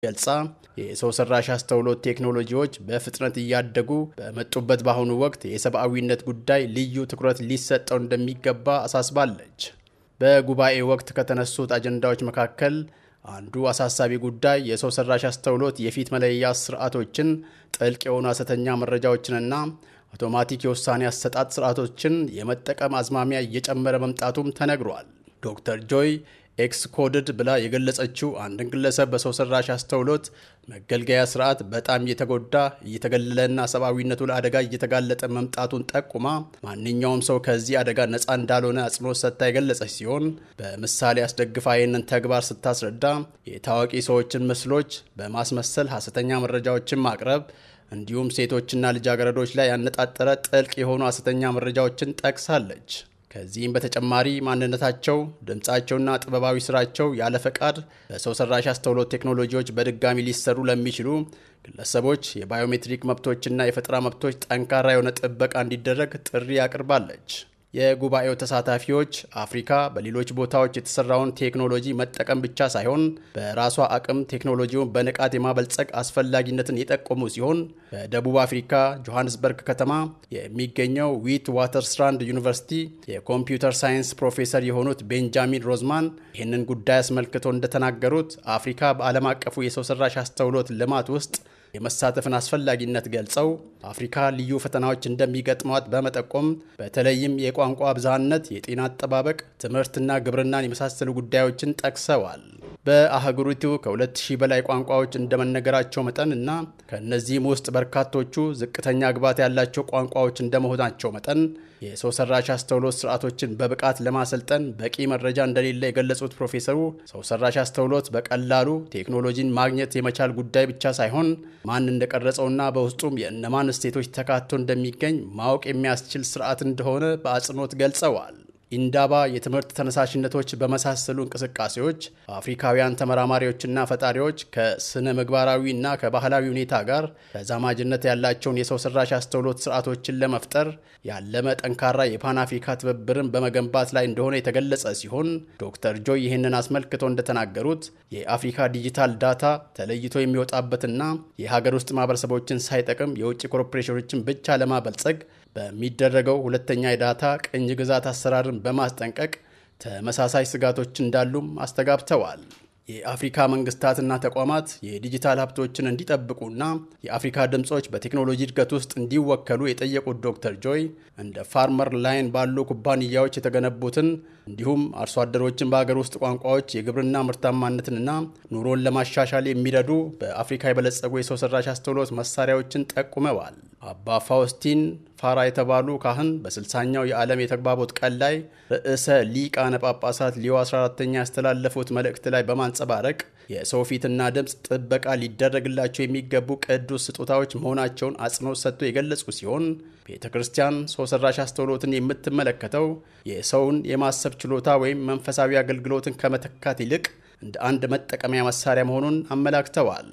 ገልጻ የሰው ሰራሽ አስተውሎት ቴክኖሎጂዎች በፍጥነት እያደጉ በመጡበት በአሁኑ ወቅት የሰብአዊነት ጉዳይ ልዩ ትኩረት ሊሰጠው እንደሚገባ አሳስባለች። በጉባኤ ወቅት ከተነሱት አጀንዳዎች መካከል አንዱ አሳሳቢ ጉዳይ የሰው ሰራሽ አስተውሎት የፊት መለያ ስርዓቶችን፣ ጥልቅ የሆኑ ሐሰተኛ መረጃዎችንና አውቶማቲክ የውሳኔ አሰጣጥ ስርዓቶችን የመጠቀም አዝማሚያ እየጨመረ መምጣቱም ተነግሯል። ዶክተር ጆይ ኤክስ ኮድድ ብላ የገለጸችው አንድን ግለሰብ በሰው ሰራሽ አስተውሎት መገልገያ ስርዓት በጣም እየተጎዳ እየተገለለና ሰብአዊነቱ ለአደጋ እየተጋለጠ መምጣቱን ጠቁማ ማንኛውም ሰው ከዚህ አደጋ ነፃ እንዳልሆነ አጽንኦት ሰጥታ የገለጸች ሲሆን በምሳሌ አስደግፋ ይህንን ተግባር ስታስረዳ የታዋቂ ሰዎችን ምስሎች በማስመሰል ሐሰተኛ መረጃዎችን ማቅረብ እንዲሁም ሴቶችና ልጃገረዶች ላይ ያነጣጠረ ጥልቅ የሆኑ ሐሰተኛ መረጃዎችን ጠቅሳለች። ከዚህም በተጨማሪ ማንነታቸው፣ ድምፃቸውና ጥበባዊ ስራቸው ያለ ፈቃድ በሰው ሰራሽ አስተውሎት ቴክኖሎጂዎች በድጋሚ ሊሰሩ ለሚችሉ ግለሰቦች የባዮሜትሪክ መብቶችና የፈጠራ መብቶች ጠንካራ የሆነ ጥበቃ እንዲደረግ ጥሪ አቅርባለች። የጉባኤው ተሳታፊዎች አፍሪካ በሌሎች ቦታዎች የተሰራውን ቴክኖሎጂ መጠቀም ብቻ ሳይሆን በራሷ አቅም ቴክኖሎጂውን በንቃት የማበልጸግ አስፈላጊነትን የጠቆሙ ሲሆን በደቡብ አፍሪካ ጆሃንስበርግ ከተማ የሚገኘው ዊት ዋተርስራንድ ዩኒቨርሲቲ የኮምፒውተር ሳይንስ ፕሮፌሰር የሆኑት ቤንጃሚን ሮዝማን ይህንን ጉዳይ አስመልክቶ እንደተናገሩት አፍሪካ በዓለም አቀፉ የሰው ሰራሽ አስተውሎት ልማት ውስጥ የመሳተፍን አስፈላጊነት ገልጸው አፍሪካ ልዩ ፈተናዎች እንደሚገጥሟት በመጠቆም በተለይም የቋንቋ ብዝሃነት፣ የጤና አጠባበቅ፣ ትምህርትና ግብርናን የመሳሰሉ ጉዳዮችን ጠቅሰዋል። በአህጉሪቱ ከ2000 በላይ ቋንቋዎች እንደመነገራቸው መጠን እና ከእነዚህም ውስጥ በርካቶቹ ዝቅተኛ ግባት ያላቸው ቋንቋዎች እንደመሆናቸው መጠን የሰው ሰራሽ አስተውሎት ስርዓቶችን በብቃት ለማሰልጠን በቂ መረጃ እንደሌለ የገለጹት ፕሮፌሰሩ ሰው ሰራሽ አስተውሎት በቀላሉ ቴክኖሎጂን ማግኘት የመቻል ጉዳይ ብቻ ሳይሆን ማን እንደቀረጸውና በውስጡም የእነማን እሴቶች ተካቶ እንደሚገኝ ማወቅ የሚያስችል ስርዓት እንደሆነ በአጽንኦት ገልጸዋል። ኢንዳባ የትምህርት ተነሳሽነቶች በመሳሰሉ እንቅስቃሴዎች አፍሪካውያን ተመራማሪዎችና ፈጣሪዎች ከስነ ምግባራዊ እና ከባህላዊ ሁኔታ ጋር ተዛማጅነት ያላቸውን የሰው ሰራሽ አስተውሎት ስርዓቶችን ለመፍጠር ያለመ ጠንካራ የፓን አፍሪካ ትብብርን በመገንባት ላይ እንደሆነ የተገለጸ ሲሆን ዶክተር ጆይ ይህንን አስመልክቶ እንደተናገሩት የአፍሪካ ዲጂታል ዳታ ተለይቶ የሚወጣበትና የሀገር ውስጥ ማህበረሰቦችን ሳይጠቅም የውጭ ኮርፖሬሽኖችን ብቻ ለማበልጸግ በሚደረገው ሁለተኛ የዳታ ቅኝ ግዛት አሰራርን በማስጠንቀቅ ተመሳሳይ ስጋቶች እንዳሉም አስተጋብተዋል። የአፍሪካ መንግስታትና ተቋማት የዲጂታል ሀብቶችን እንዲጠብቁና የአፍሪካ ድምፆች በቴክኖሎጂ እድገት ውስጥ እንዲወከሉ የጠየቁት ዶክተር ጆይ እንደ ፋርመር ላይን ባሉ ኩባንያዎች የተገነቡትን እንዲሁም አርሶ አደሮችን በሀገር ውስጥ ቋንቋዎች የግብርና ምርታማነትንና ኑሮን ለማሻሻል የሚረዱ በአፍሪካ የበለጸጉ የሰው ሰራሽ አስተውሎት መሳሪያዎችን ጠቁመዋል። አባ ፋውስቲን ፋራ የተባሉ ካህን በስልሳኛው የዓለም የተግባቦት ቀን ላይ ርዕሰ ሊቃነ ጳጳሳት ሊዮ 14ተኛ ያስተላለፉት መልእክት ላይ በማንጸባረቅ የሰው ፊትና ድምፅ ጥበቃ ሊደረግላቸው የሚገቡ ቅዱስ ስጦታዎች መሆናቸውን አጽንኦት ሰጥቶ የገለጹ ሲሆን ቤተ ክርስቲያን ሰው ሰራሽ አስተውሎትን የምትመለከተው የሰውን የማሰብ ችሎታ ወይም መንፈሳዊ አገልግሎትን ከመተካት ይልቅ እንደ አንድ መጠቀሚያ መሳሪያ መሆኑን አመላክተዋል።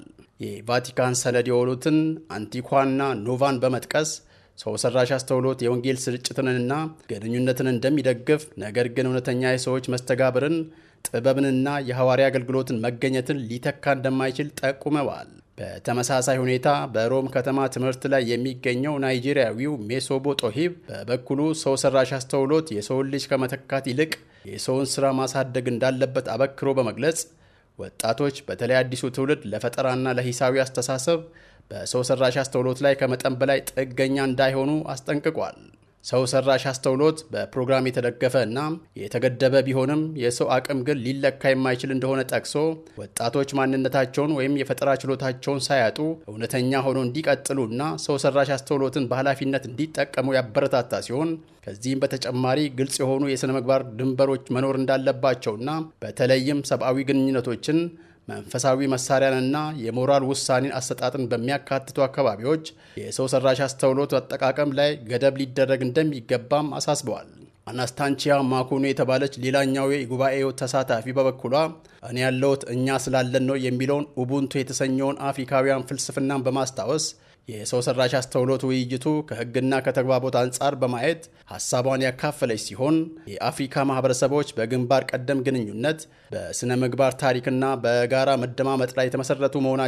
የቫቲካን ሰነድ የሆኑትን አንቲኳና ኖቫን በመጥቀስ ሰው ሰራሽ አስተውሎት የወንጌል ስርጭትንና ግንኙነትን እንደሚደግፍ ነገር ግን እውነተኛ የሰዎች መስተጋብርን ጥበብንና የሐዋርያ አገልግሎትን መገኘትን ሊተካ እንደማይችል ጠቁመዋል። በተመሳሳይ ሁኔታ በሮም ከተማ ትምህርት ላይ የሚገኘው ናይጄሪያዊው ሜሶቦ ጦሂብ በበኩሉ ሰው ሰራሽ አስተውሎት የሰውን ልጅ ከመተካት ይልቅ የሰውን ሥራ ማሳደግ እንዳለበት አበክሮ በመግለጽ ወጣቶች በተለይ አዲሱ ትውልድ ለፈጠራና ለሂሳዊ አስተሳሰብ በሰው ሰራሽ አስተውሎት ላይ ከመጠን በላይ ጥገኛ እንዳይሆኑ አስጠንቅቋል። ሰው ሰራሽ አስተውሎት በፕሮግራም የተደገፈ እና የተገደበ ቢሆንም የሰው አቅም ግን ሊለካ የማይችል እንደሆነ ጠቅሶ ወጣቶች ማንነታቸውን ወይም የፈጠራ ችሎታቸውን ሳያጡ እውነተኛ ሆኖ እንዲቀጥሉ እና ሰው ሰራሽ አስተውሎትን በኃላፊነት እንዲጠቀሙ ያበረታታ ሲሆን ከዚህም በተጨማሪ ግልጽ የሆኑ የሥነ ምግባር ድንበሮች መኖር እንዳለባቸውና በተለይም ሰብአዊ ግንኙነቶችን መንፈሳዊ መሳሪያንና የሞራል ውሳኔን አሰጣጥን በሚያካትቱ አካባቢዎች የሰው ሰራሽ አስተውሎት አጠቃቀም ላይ ገደብ ሊደረግ እንደሚገባም አሳስበዋል። አናስታንቺያ ማኮኖ የተባለች ሌላኛው የጉባኤው ተሳታፊ በበኩሏ እኔ ያለሁት እኛ ስላለን ነው የሚለውን ኡቡንቱ የተሰኘውን አፍሪካውያን ፍልስፍናን በማስታወስ የሰው ሰራሽ አስተውሎት ውይይቱ ከሕግና ከተግባቦት አንጻር በማየት ሀሳቧን ያካፈለች ሲሆን የአፍሪካ ማህበረሰቦች በግንባር ቀደም ግንኙነት በሥነ ምግባር ታሪክና በጋራ መደማመጥ ላይ የተመሰረቱ መሆናቸው